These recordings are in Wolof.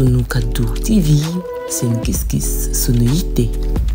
sunu kaddu TV seen gis-gis sunu yitte.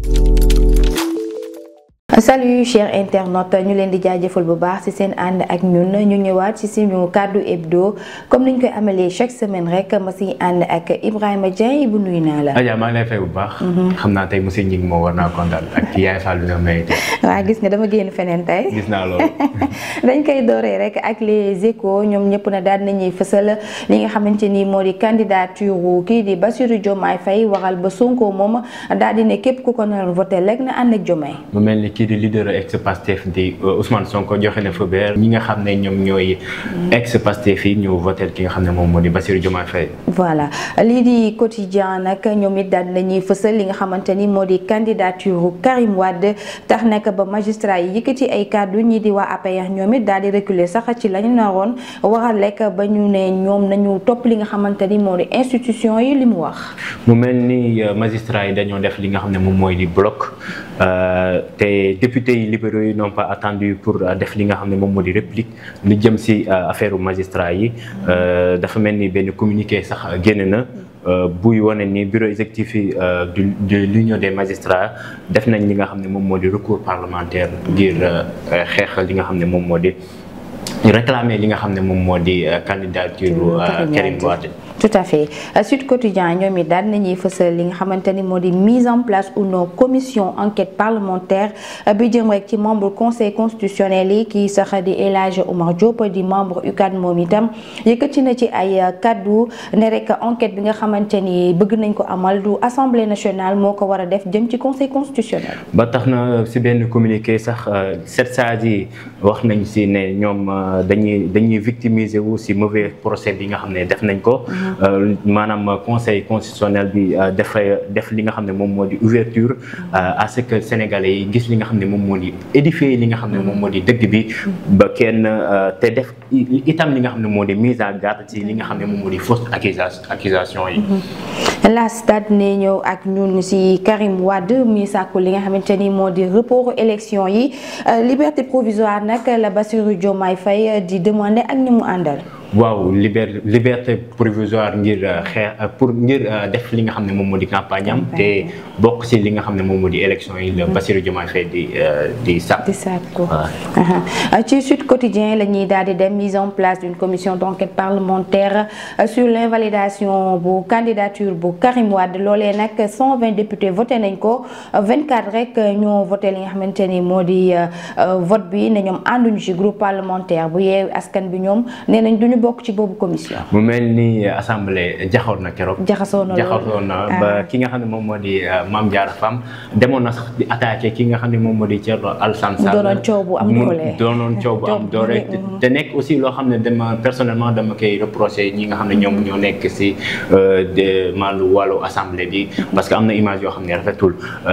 salut chers internautes ñu leen di jaajëfal bu baax ci seen ànd ak ñun ñu ñëwaat ci suñu kàddu hebdo comme niñ koy amalee chaque semaine rek ma ci ànd ak Ibrahima Dieng bu nuyu naa la. Adja maa ngi lay fay bu baax. xam naa tey monsieur Ngingue moo war naa kontaan ak Yaay Fall bi nga may tey. waaw gis nga dama génn feneen tey. gis naa loolu. dañ koy dooree rek ak les échos ñoom ñëpp na daal nañuy fësal li nga xamante ni moo di candidature kii di Bassirou Diomaye Faye waral ba Sonko moom daal di ne képp ku ko nar voté rek na ànd ak Diomaye. mu mel ni kii di leader ex Pastef di Ousmane Sonko joxe na feu vert ñi nga xam ne ñoom ñooy ex Pastef yi ñu voté ki nga xam ne moom moo di Bassirou Diomaye Faye. voilà lii di quotidien nag ñoom it daal nañuy fësal li nga xamante ni moo di candidature Karim Wade tax nag ba magistrat yi yëkkati ay kàddu ñi di waa APR ñoom it daal di reculer sax ci lañu naroon waral lekk ba ñu ne ñoom nañu topp li nga xamante ni moo di institution yi li mu wax. mu mel ni magistrat yi dañoo def li nga xam ne moom mooy di bloc te député yi libéraux yi n'ont pas attendu pour def li nga xam ne moom moo di réplique lu jëm ci affaire magistrat yi dafa mel ni benn communiqué sax génn na. buy wane ni bureau exécutif yi de l'union des magistrats def nañ li nga xam ne moom moo di recours parlementaire ngir xeex li nga xam ne moom moo di réclamer li nga xam ne moom moo di candidature Karim Wade tout à fait Sud Quotidien ñoom it daal nañuy fësal li nga xamante ni moo di mise en place ou non commission enquête parlementaire bi jëm rek ci membre conseil constitutionnel yi kii sax di El Hadj Oumar Diop di membre UCAD moom itam yëkkati na ci ay kaddu ne rek enquête bi nga xamante ni bëgg nañ ko amal du assemblée nationale moo ko war a def jëm ci conseil constitutionnel. ba tax na si benn communiqué sax sept sages yi wax nañ si ne ñoom dañuy dañuy victimiser wu si mauvais procès bi nga xam ne def nañ ko. maanaam conseil constitutionnel bi dafay def li nga xam ne moom moo di ouverture à ce que sénégalais yi gis li nga xam ne moom moo di édifier li nga xam ne moom moo di dëgg bi ba kenn te def itam li nga xam ne moo di mise en garde ci li nga xam ne moom moo di fausse accusation accusation yi la stade ne ñëw ak ñun ci Karim Wade mi sàkku li nga xamante ni moo di report élection yi liberté provisoire nag la Bassirou Diomaye Faye di demander ak ñi mu àndal waaw liber liberté provisoire ngir xeex pour ngir def li nga xam ne moom moo di campagne am te bokk ci li nga xam ne moom moo di élection yi la Bassirou Diomaye Faye di di sàkk di sàkku ci Sud Quotidien la ñuy daal di dem mise en place d'une commission d'enquête parlementaire sur l'invalidation bu candidature bu Karim Wade loolee nag 120 députés voté nañ ko 24 rek ñoo voté li nga xamante ni moo di vote bi ne ñoom ànduñu ci groupe parlementaire bu yeewu askan bi ñoom nee nañ duñu bokk ci boobu commission. mu mel ni assemblée jaxoon na keroog. jaxasoo na jaxasoo na ba ki nga xam ne moom moo di Mame Diarra Fam demoon na sax di attaqué ki nga xam ne moom moo di Thierno Alassane Sall. doonoon coow bu am doole doonoon coow bu am doole te nekk aussi loo xam ne dama personnellement dama koy reproché ñi nga xam ne ñoom ñoo nekk si de maalu wàllu assemblée bi. parce que am na image yoo xam ne rafetul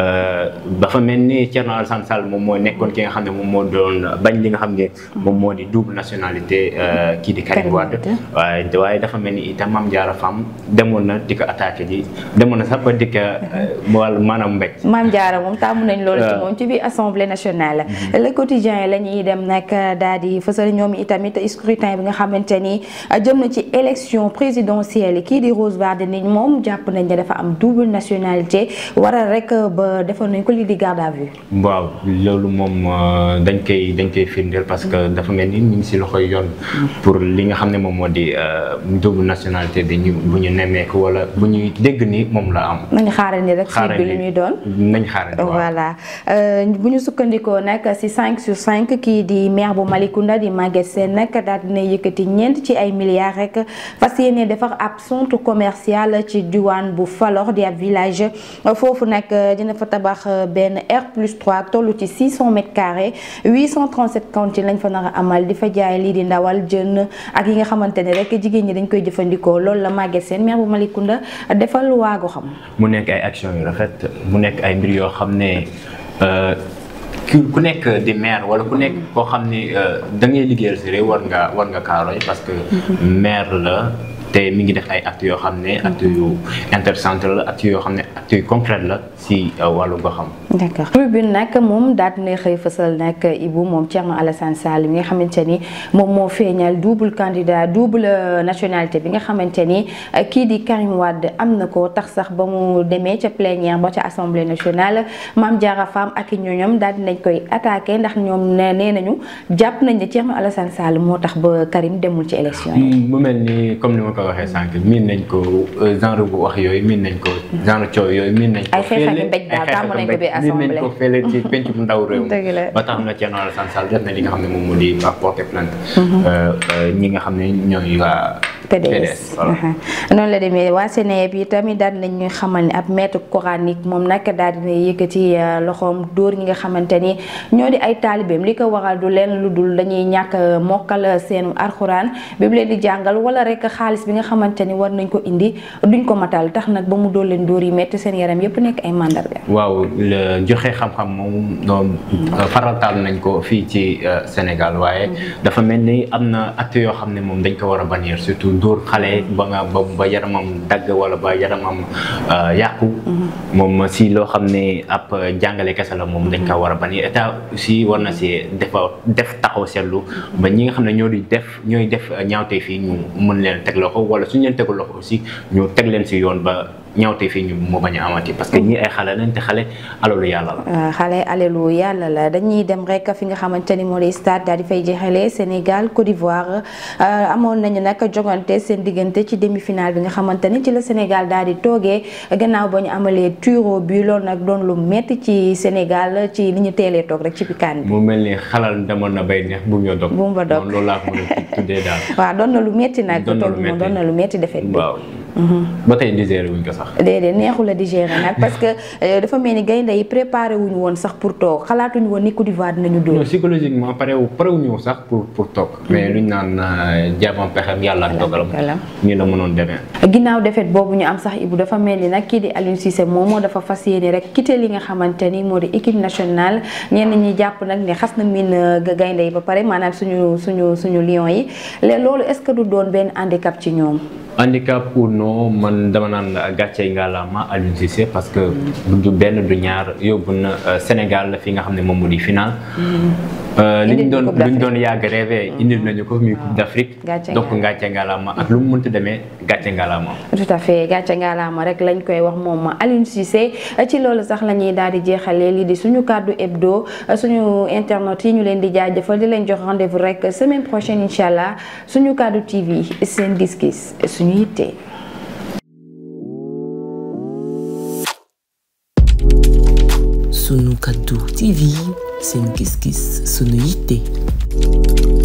dafa mel ni Thierno Alassane Sall moom moo nekkoon ki nga xam ne moom moo doon bañ li nga xam ne moom moo di double nationalité kii di Karim Wade waaye waaye dafa mel ni itam Mame Diarra Fam demoon na di ko attaqué ji demoon na sax ba di ko wàllu maanaam mbéj. Mame Diarra moom taamu nañ loolu ci moom ci biir assemblée nationale. le quotidien la ñuy dem nag daal di fësal ñoom itamit scrutin bi nga xamante ni jëm na ci élection présidentielle kii di Rose Wardini moom jàpp nañ ne dafa am double nationalité waral rek ba defoon nañ ko lii di garde à vue. waaw loolu moom dañ koy dañ koy firndeel parce que dafa mel ni ñu ngi si loxoy yoon. pour li nga xam ne moom moo di double nationalité bi ñu bu ñu nemmeeku wala bu ñuy dégg ni moom la am. nañu xaarandi rek suite bi li muy doon. nañ xaarandi voilà bu ñu sukkandikoo nag si 5 sur 5 kii di maire bu Malicounda di Maguette Sène nag daal dina yëkkati ñeent ci ay milliards rek fas yéene defar ab centre commercial ci diwaan bu Falor di ab village foofu nag dina fa tabax benn R plus 3 toll ci 600 mètres carrés 837 cantines lañ fa nar a amal di fa jaay lii di ndawal jën ak yi nga xamante ne rek jigéen ñi dañ koy jëfandikoo loolu la Maguette Sène maire bu Malicounda defal waago xam. mu nekk ay action yu rafet mu nekk ay mbir yoo xam ne ku nekk di maire wala ku nekk koo xam ne da ngay liggéeyal si réew war nga war nga kaaroy parce que maire la te mi ngi def ay actes yoo xam ne actes yu intéressant la actes yoo xam ne actes yu concret la si wàllu goxam. d'accord tribune nag moom daal dina xëy fësal nag Ibou moom Thierno Alassane Sall mi nga xamante ni moom moo feeñal double candidat double nationalité bi nga xamante ni kii di Karim Wade am na ko tax sax ba mu demee ca plénière ba ca assemblée nationale Mame Diarra Fam ak i ñooñam daal dinañ koy attaqué ndax ñoom nee nañu jàpp nañ ne Thierno Alassane Sall moo tax ba Karim demul ci élection yi. mu mel ni comme ni ma ko waxee sànq miin nañ ko genre bu wax yooyu miin nañ ko genre coow yooyu miin nañ ko. ay xeexal mbéj daal tàmm nañ ko bi assemblée miin nañ ko fële ci penc bu ndaw réew ba tax na Thierno Alassane Sall def na li nga xam ne moom moo di porter plainte ñi nga xam ne ñooy waa PDS noonu la demee waa Sénégal yi tamit daal nañ ñu xamal ne ab maître coranique moom nag daal dina yëkkati loxoom dóor ñi nga xamante ni ñoo di ay taalibeem li ko waral du leen lu dul dañuy ñàkk mokkal seen arxuraan bi mu leen di jàngal wala rek xaalis bi nga xamante ni war nañ ko indi duñ ko matal tax nag ba mu dóor leen dóor yi metti seen yaram yépp nekk ay mandarga. waaw joxe xam-xam moom doon farataal nañ ko fii ci Sénégal waaye dafa mel ni am na acte yoo xam ne moom dañ ko war a bannir surtout dóor xale ba nga ba ba yaramam dagg wala ba yaramam yàqu moom si loo xam ne ab jàngale kese la moom dañ ko war a bannir état aussi war na si defa def taxaw seetlu ba ñi nga xam ne ñoo di def ñooy def ñaawte fii ñu mën leen teg loxo wala suñu leen tegul loxo aussi ñu teg leen si yoon ba ñaawte fii ñu moo bañ a amati parce que ñii ay xale lañ te xale alalu yàlla la. xale alalu yàlla la dañuy dem rek fi nga xamante ni moo di stade daal di fay jeexalee Sénégal Côte d'Ivoire amoon nañu nag jogante seen diggante ci demi-finale bi nga xamante ni ci la Sénégal daal di toogee gannaaw ba ñu amalee tiro bi loolu nag doon lu metti ci Sénégal ci li ñu teelee toog rek ci pikaan bi. mu mel ni xalal demoon na bay neex bu mu dog. bu mu dog loolu laa ko mën a tuddee daal. waaw doon na lu metti nag. doon na lu metti doon na lu metti defet bi. waaw. ba tey digéré wuñ ko sax. déedéet neexul a digéré nag parce que dafa mel ni gaynde yi préparé wuñu woon sax pour toog xalaatuñu woon ni Côte d'Ivoire dinañu dóor. non psychologiquement pare wu pare wuñu sax pour pour toog. mais luñ naan jaamam pexem yàlla ak dogalam. nii la mënoon demee. ginnaaw defet boobu ñu am sax Ibou dafa mel ni nag kii di Aliou Cissé moom moo dafa fas yéene rek quitté li nga xamante ni moo di équipe nationale ñenn ñi jàpp nag ne xas na miin gaynde yi ba pare maanaam suñu suñu suñu lion yi loolu est-ce que du doon benn handicap ci ñoom. handicap ou non man dama naan gàcce ngalaama Aliou Cissé parce que du benn du ñaar yóbbu na Sénégal fi nga xam ne moom moo di final. li ñu doon li ñu doon yàgg rêvé indil nañu ko muy Coupe d'Afrique. donc gàcce ngalaama ak lu mu mënti demee gàcce ngalaama. tout à fait gàcce ngalaama rek lañ koy wax moom Aliou Cissé ci loolu sax la ñuy daal di jeexalee lii di suñu kàddu hebdo suñu internet yi ñu leen di jaajëfal di leen jox rendez-vous rek semaine prochaine incha allah suñu kàddu TV seen gis-gis. suñu yitte sunu kaddu TV seen gis-gis sunu yitte